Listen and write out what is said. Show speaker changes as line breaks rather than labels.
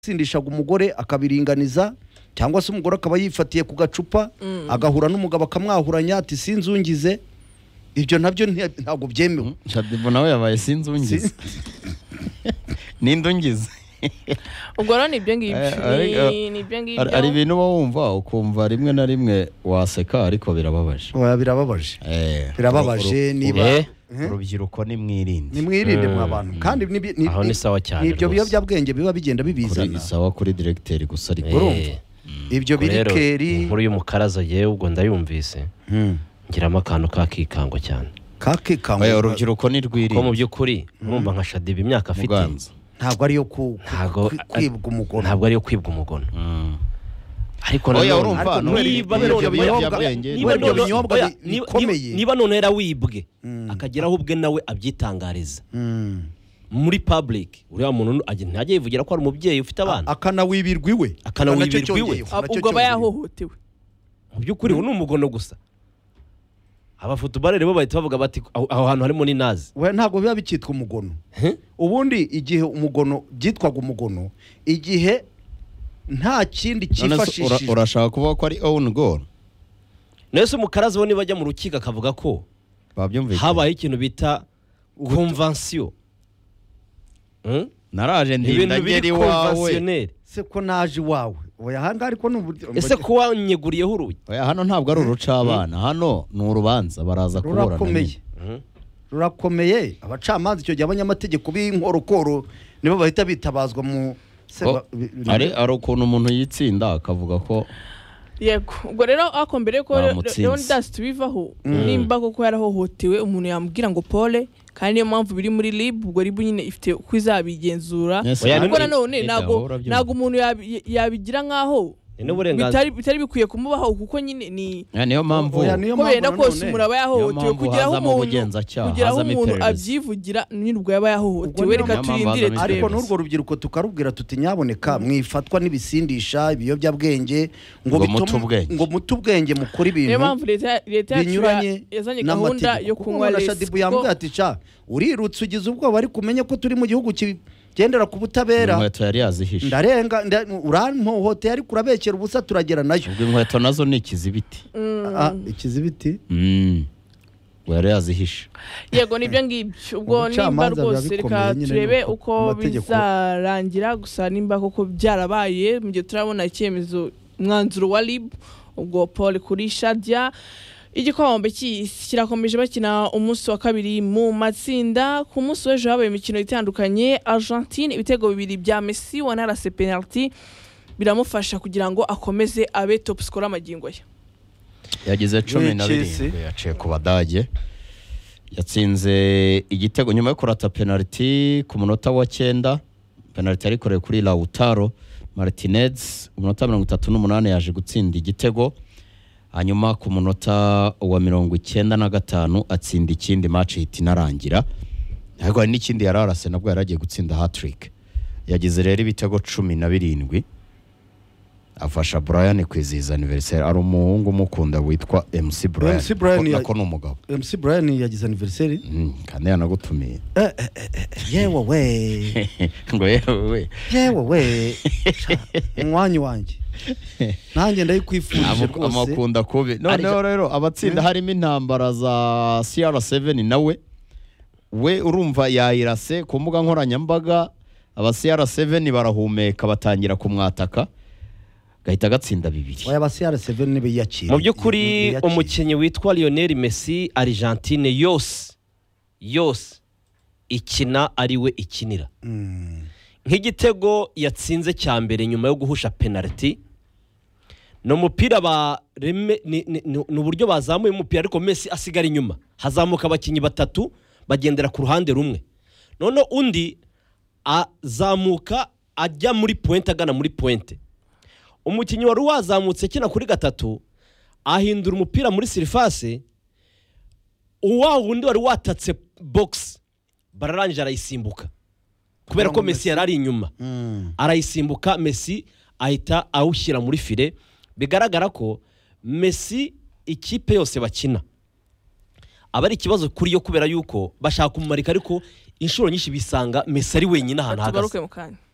atsindishaga umugore akabiringaniza cyangwa se umugore akaba yifatiye ku gacupa agahura n'umugabo akamwahuranya ati sinzungize ibyo nabyo nti- ntabwo byemewe
shadibu nawe yabaye sinzungiza n'indungiza
ubwo rero ni ibyo ngibyo
Eh, ariko-
Ni- ni ibyo ngibyo
hari hari ibintu uba wumva ukumva rimwe na rimwe waseka ariko birababaje
Oya, birababaje
Eh,
Birababaje
uru- uru-
niba-
eh,
Mhm.
urubyiruko nimwirinde
nimwirinde
Mm.
mwa bantu kandi nibyo- ni-
Aho ni
ni-
sawa cyane
ni ibyo
rwose.
biyobyabwenge biba bigenda
kuri
bibizana
isawa kuri direkteri gusa ariko
urumva ibyo
Ubwo rero,
birikeri
inkuru y'umukaraza yewe ubwo ndayumvise
Hmm.
ngiramo akantu kakikango cyane
kakikangwa
Eh, urubyiruko
ko mu
nirwirinde
by'ukuri urumva nka shadiba imyaka afite
muganza
ntabwo ariyo ku- ku-
ntabwo
kwi- kwibwa umugore
ntabwo ariyo kwibwa umugono
Mm.
ariko
oya
nanone-
urumva
ariko
nubwo
niba
ibyo
none-
biyobyabwenge
niba
nubwo
none-
ibyo
binyobwa
oya,
bi-
niba-
bikomeye.
niba- niba none yarawibwe akageraho ubwe nawe abyitangariza
Hmm.
muri public uriya muntu ajya- ntajya yivugira ko ari umubyeyi ufite abana
akanawibirwa iwe Nacyo
Akanawibirwa iwe.
cyongeyeho,
Ah,
nacyo
ubwo aba
cyongeyeho.
yahohotewe
mu by'ukuri ubu ni umugono gusa abafutubarere bo bahita bavuga bati aho aho hantu harimo n'inazi
we ntabwo biba bikitwa umugono
He?
ubundi igihe umugono byitwaga umugono igihe nta kindi
none se ura-
cyifashishijwe
urashaka kuvuga ko ari own goal
nawe se umukaraza we nibajya mu rukiko akavuga ko
babyumvikanye
habayeho ikintu bita konvansiyo Hmm?
naraje
Ni ibintu
ndinda ngera
biri
iwawe
konvansiyoneri
se ko naje iwawe oya ahangaha ariko ni uburyo
ese ko wanyeguriyeho urugi
oya hano ntabwo ari urucabana hano ni urubanza baraza kuburana
rurakomeye
nyine.
Mhm.
rurakomeye abacamanza icyo gihe abanyamategeko b'inkorokoro nibo bahita bitabazwa mu se
Ko-
ba- bi-
hari hari ukuntu umuntu yitsinda akavuga ko
yego ubwo rero ako mbere ko
Bamutsinze.
leonidas tubivaho nimba koko yarahohotewe umuntu yamubwira ngo pole kandi niyo mpamvu biri muri rib ubwo rib nyine ifite uko izabigenzura
Yes,
Oya,
ubwo
ni-
nanone
ni
ntabwo
gahora byumva.
ntabwo umuntu yabi- yabigira nk'aho
Ni n'uburenganzira.
bitari bitari bikwiye kumubaho kuko nyine ni
Ya, niyo mpamvu
Oya, niyo
ko benda
mpamvu
kose
nanone-
umuntu aba yahohotewe
Niyo mpamvu
kugeraho
hazamo
umuntu
ubugenzacyaha,
kugeraho
hazamo
umuntu
iperereza.
abyivugira nyine ubwo yaba
Ubwo
yahohotewe
niyo
reka
mpamvu
turindire
hazamo
ariko
turebe
iperereza.
n'urwo rubyiruko tukarubwira tuti nyaboneka mwifatwa n'ibisindisha ibiyobyabwenge ngo
Ngo
bitume-
mute ubwenge.
ngo mute ubwenge mukore
niyo
ibintu
mpamvu leta leta yacu
binyuranye
ya- yazanye
n'amategeko
gahunda yo
Kuko
kunywa
na
resi
shadibu yambwiye ati ca urirutse ugize ubwoba ariko umenye ko turi mu gihugu kigendera ku butabera
inkweto yari yazihishe
ndarenga nda- urampohoteye ariko urabekera ubusa turagera nayo
ubwo inkweto nazo ni ikizibiti
Ah, ikizibiti
Mm. ubwo yari yazihishe
yego nibyo ngibyo ubwo nimba
Ubucamanza biba
rwose
bikomeye
reka
nyine
turebe
nuko
uko
amategeko-
bizarangira gusa nimba koko byarabaye mu gihe turabona icyemezo umwanzuro wa rib ubwo paul kuri shadia igikombe cy'isi kirakomeje bakina umunsi wa kabiri mu matsinda ku munsi w'ejo habaye imikino itandukanye argentine ibitego bibiri bya messi wanarase penaliti biramufasha kugira ngo akomeze abe top score amagingo ye
yagize cumi na
Chelsea.
birindwi yaciye ku badage yatsinze igitego nyuma yo kurata penaliti ku munota wa cyenda penaliti yayikoreye kuri Lautaro Martinez umunota mirongo itatu n'umunani yaje gutsinda igitego hanyuma ku munota wa mirongo icyenda na gatanu atsinda ikindi match ihita inarangira ariko hari n'ikindi yari arase nabwo yari agiye gutsinda hat-trick yagize rero ibitego cumi na birindwi afasha Brian kwizihiza anniversaire ari umuhungu umukunda witwa MC Brian
MC Brian
Ko-
ya-
nako ni umugabo
mc brian yagize aniveriseri
Mm, kandi yanagutumiye
yewe we
ngo yewe we
yewe we Ca, umwanya wanjye nanjye ndayikwifurije
amu-
rwose
amukunda kubi noneho rero abatsinda harimo intambara za CR7 nawe we urumva yayirase ku mbuga nkoranyambaga aba CR7 barahumeka batangira kumwataka gahita gatsinda bibiri
oya abasiyara seveni ntibiyakira
mu by'ukuri umukinnyi witwa lionel messi argentine yose yose ikina ari we ikinira nk'igitego yatsinze cya mbere nyuma yo guhusha penaliti ni umupira ba reme ni- ni ni- ni uburyo bazamuye umupira ariko Messi asigara inyuma hazamuka abakinnyi batatu bagendera ku ruhande rumwe noneho undi azamuka ajya muri puwente agana muri puwente umukinnyi wari wazamutse akina kuri gatatu ahindura umupira muri sirifase wa wundi wari watatse bogisi bararangije arayisimbuka kubera ko Messi yari ari inyuma arayisimbuka Messi ahita awushyira muri file bigaragara ko Messi ikipe yose bakina aba ari ikibazo kuri yo kubera yuko bashaka kumumurika ariko inshuro nyinshi bisanga Messi ari wenyine ahantu
tugaruke
ahagaze
mu kanya